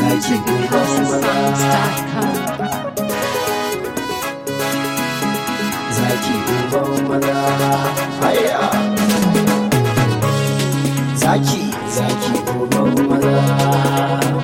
zaki uban maza Songs.com. zaki uban maza haya zaki zaki uban maza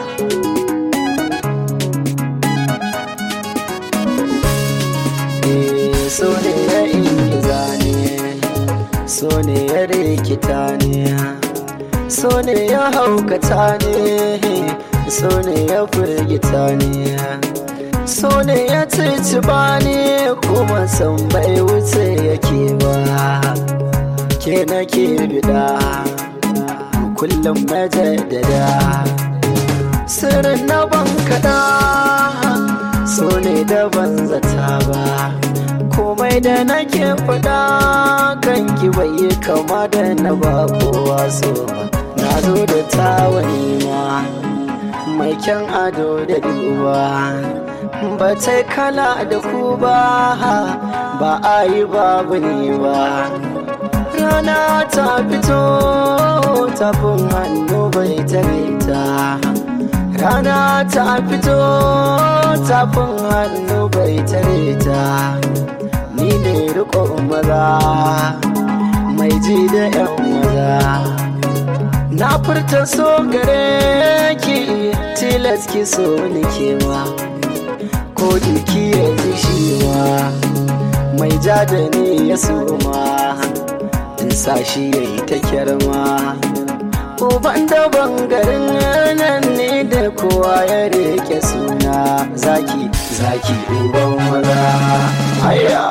Eh, so ne ya ingiza ne so ne ya rikita ne so ne ya haukata ne so ne ya firgita ne so ne ya ciciba ne kuma san bai wuce yake ba ke nake bida kullum majaddada sirrin na ban kaɗa so ne da ban zata ba komai da nake faɗa kan ki bai yi kama da na ba kowa so ba na zo da tawani ma mai kyan ado da duba ba ta kala da ku ba ba a yi babu ne ba rana ta fito tafin hannu bai tare ta rana ta fito tafin hannu bai tare ta ni ne riko maza mai ji da yan maza na furta so gare ki tilas ki so ni kewa ko jiki ya ji shi ma mai ja da ni ya suma in sa shi ya yi ta kyarma uban da bangarin nan ne da kowa ya rike suna zaki zaki uban maza haya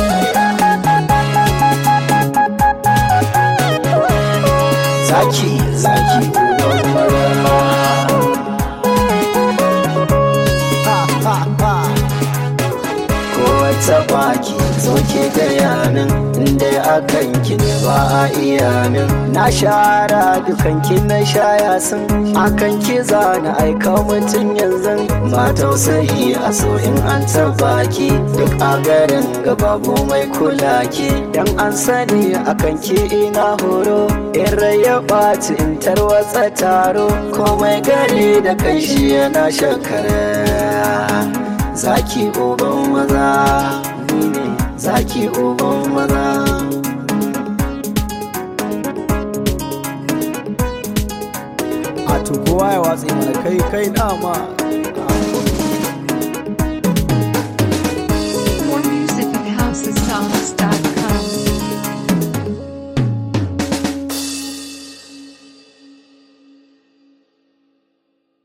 zaki zaki uban maza kowace baki soke da yanin inda akan ki ne ba a iya min na shara dukan ki na shaya sun akan ki zana aika mutum yanzu ba tausayi a so in an taba ki duk a garin babu mai kula ki dan an sani akan ki ina horo in rai ya ɓaci in tarwatsa taro komai gari da kai shi yana shakara zaki uban maza ni ne zaki uban maza a to kowa ya watsi mana kai kai dama